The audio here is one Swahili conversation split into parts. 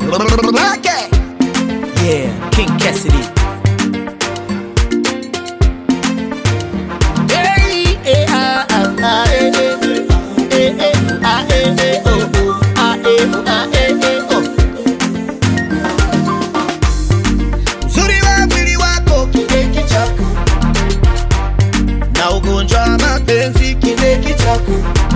Okay. Yeah, King Cassidy. Hey, eh, ah, ah, ah, eh, eh, eh, eh, ah, eh, eh, oh, oh, ah, eh, oh, ah, eh, eh, oh. Uzuri wa mwili wako kideki chako na ugonjwa wa mapenzi kideki chako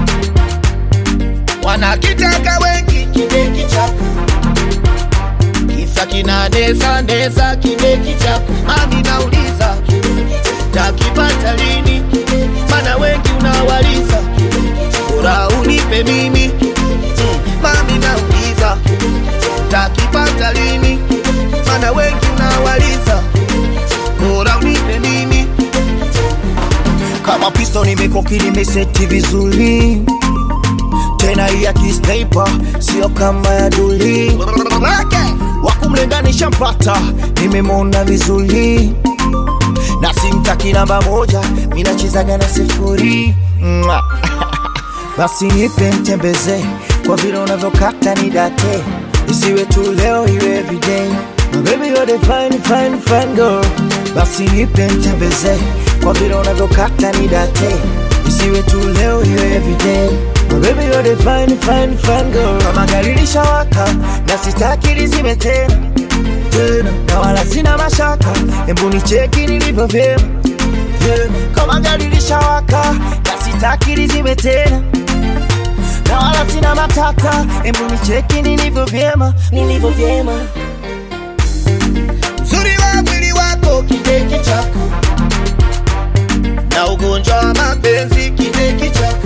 wanakitaka wengi kideki chako kisa kinanesa nesa kideki chako mami nauliza takipata lini mana wengi unawaliza bora unipe mimi mm, mami nauliza takipata lini mana wengi unawaliza bora unipe mimi Kama pisto nimekoki nimeseti vizuri tena hii ya kisniper sio kama ya duli okay. wakumlenganisha mpata nimemwona vizuri na simtaki namba moja minachezaga na sifuri Mwah. basi nipe mtembeze kwa vile unavyokata ni date isiwe tu leo iwe everyday My baby you're the fine fine fine girl basi nipe mtembeze kwa vile unavyokata ni date isiwe tu leo iwe everyday My baby you're the fine fine fine girl kama gari lishawaka na sitaki lizime tena tena na wala sina mashaka embu nicheki nilivyo vyema vyema kama gari lishawaka na sitaki lizime tena na wala sina matata embu nicheki nilivyo vyema nilivyo vyema uzuri wa mwili wako kideki chako na ugonjwa wa mapenzi kideki chako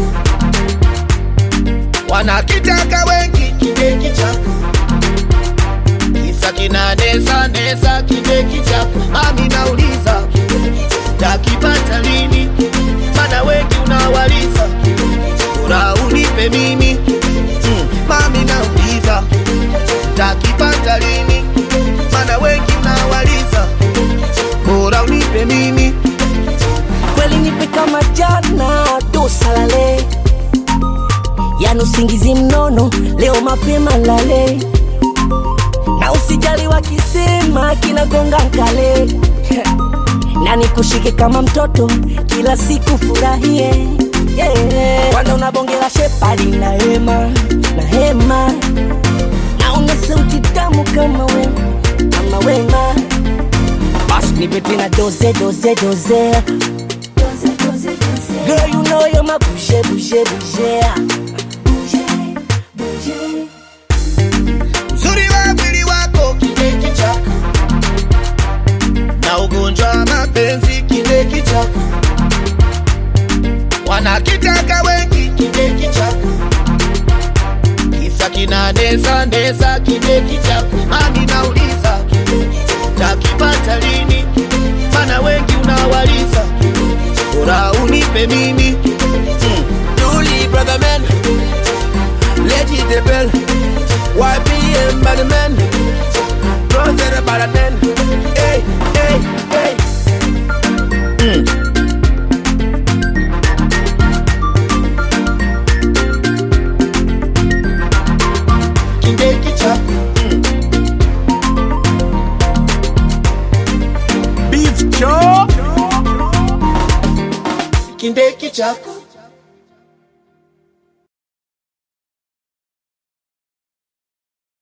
wanakitaka wengi kideki chako kisa kinanesa nesa kideki chako mami nauliza takipata lini mana wengi unawaliza bora unipe mimi mm, mami nauliza takipata lini mana wengi unawaliza bora unipe mimi kweli nipe kama jana dosalale yani usingizi mnono leo mapema lale na usijali wakisema kinagonga nkale na nikushike kama mtoto kila siku furahie yeah. kwanza unabongela shepali na hema na hema na una sauti tamu kama wema kama wema basi nipe tena doze doze doze Girl, you know you're my bougie, bougie, bougie. uzuri wa mwili wako kideki chako na ugonjwa wa mapenzi kideki chako wanakitaka wengi kideki chako kisa kinanesa nesa kideki chako mami nauliza takipata lini mana wengi unawaliza bora unipe mimi mm. Julie, brother man, Lady the bell, YBM bad man, brother the bad man, hey, hey, hey. kideki chako Beef chop. kindeki chako